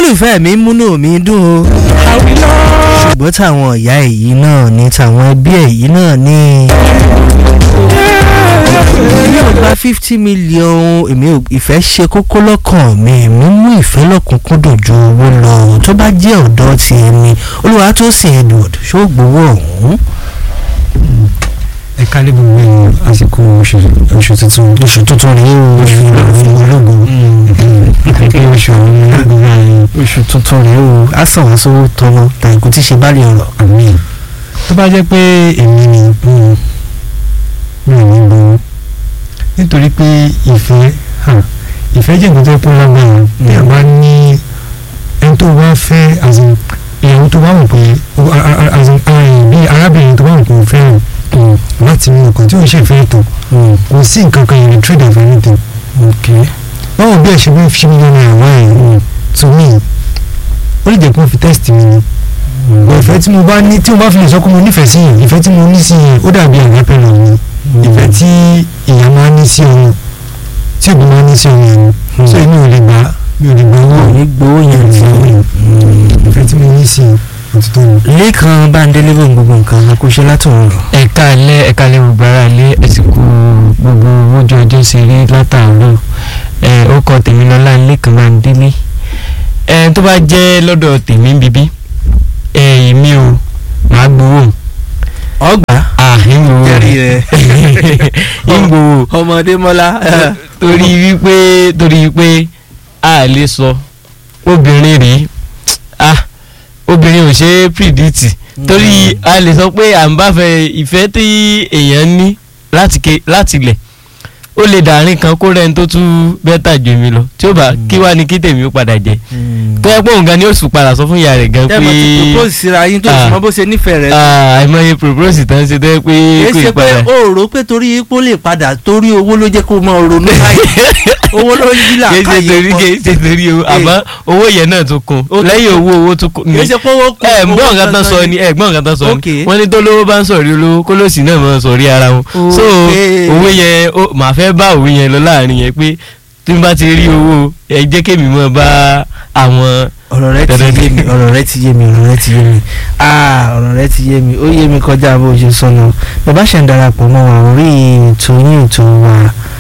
olólùfẹ́ mi múnú mi dùn o ṣùgbọ́n táwọn ìyá èyí náà ní táwọn ẹbí èyí náà ní. èmi ò gba fifty million èmi ò ìfẹ́ ṣe kókó lọ́kàn mi èmi mú ìfẹ́ lọ́kùnkúndùn ju owó lọ tó bá jẹ́ ọ̀dọ́ ti ẹni olúwa tó sìn Edward ṣó gbowó ọ̀hún. ẹ kálí gbogbo ẹ̀yìn àsìkò oṣù oṣù tuntun oṣù tuntun rèé o oṣù ológun àti oṣù ológun báyìí oṣù tuntun rèé o á sàn wá sówó tọ́nà tàìkú tí ṣe bá lè ọ̀rọ̀. àmì tó bá jẹ́ pé èmi ni mm, mi ò ní gbowó nítorí pé ìfẹ́ hàn, ìfẹ́ jẹ́ nǹkan tó kún lágbára bí a bá ní ẹni tó bá fẹ́ as in, ìyàwó tó bá wù pé o- a- a- as in, a- bí arábìnrin tó bá wù pé ó fẹ́ràn láti mú nǹkan tí ó ń ṣe ìfẹ́ tó kò sí nǹkan kan yẹn trade of anything báwo bí ẹ ṣe bí fi mílíọ̀nù náírà wáyé to me ó lè jẹ́ pé wọ́n fi test mi ni But ìfẹ́ tí mo bá ní tí mo bá fi lè sọ pé mo nífẹ̀ẹ́ sí yẹn ìfẹ́ tí mo ní sí yẹn ó dàbí àgbẹ̀pẹ̀ lọ ni ìfẹ́ tí ìyá máa ní sí ọmọ tí òbí máa ní sí ọmọ yẹn ni so èmi ò lè gbà mi ò lè gbà owó ò ní gbowó yẹn tí ìfẹ́ tí mo ní sí òtítọ́ ni. lẹ́ẹ̀kan báńdélé bò ń gbogbo nǹkan akóṣe látọ̀run rọ̀. ẹ̀ka alẹ́ ẹ̀ka alẹ́ gbogbo ara alẹ́ ẹ̀sìnkú gbogbo ojú ọjọ́ ṣe rí látàárọ̀ ẹ̀ ó kọ tèmi lọ́la lẹ́kàn máa ń délé ẹ̀ tó bá jẹ́ lọ́dọ̀ tèmi bíbí ẹ̀ èmi o màá gbowó ọgbà à ń gbowó jẹ́rìí rẹ̀ ń gbowó ọmọdé mọ́lá torí wípé torí wípé a lè sọ obìnrin rèé ah obìnrin ò ṣe é predict torí a lè sọ pé à ń bá fẹ́ ìfẹ́ tí èèyàn ní láti ké láti lẹ̀ ó lè dàárín kan kó rẹ́ni tó tún bẹ́tà jù mí lọ tí ó bá kí wá ní kí tèmi ó padà jẹ tó yẹ pé òun gan ni ó sùn padà sọ fún ìyá rẹ̀ gan pé tẹ́mọ̀ ti propose síra yín tó sì Ah. mọ bó ṣe nífẹ̀ẹ́ rẹ̀ ah, àìmọye propose tán ṣe tó yẹ pé kìí kò ṣe ì pé padà. o rò pé torí ipò lè padà torí owó ló jẹ́ kó mọ ronú báyìí owó ló ń yí kìí ṣe làákàyè torí pọ̀ kìí ṣe torí owó àmọ́ owó yẹn náà tún kún Ó tún lẹ́yìn owó owó tún kún kìí ṣe pé owó kún ẹ owó gbọ́n nǹkan tán gangan sọ ni ẹ gbọ́n nǹkan tán sọ Ok. ni wọ́n ní tó lówó bá ń sọ̀rí olówó kó lòsì náà máa sọ̀rí ara wọn so Ok. owó yẹn ó- màá fẹ́ bá òwe yẹn lọ láàrin yẹn pé tí n bá ti rí owó ẹ jẹ́ kémi mọ́ bá àwọn ọ̀rọ̀ rẹ ti Dandan yé mi ọ̀rọ̀ rẹ ti yé mi ọ̀rọ̀ rẹ ti yé mi ah ọ̀rọ̀ rẹ ti yé mi ó yé mi kọjá bó ṣe sọnù bàbá ṣe ń darapọ̀ mọ́ wa orí ètò yín ètò wa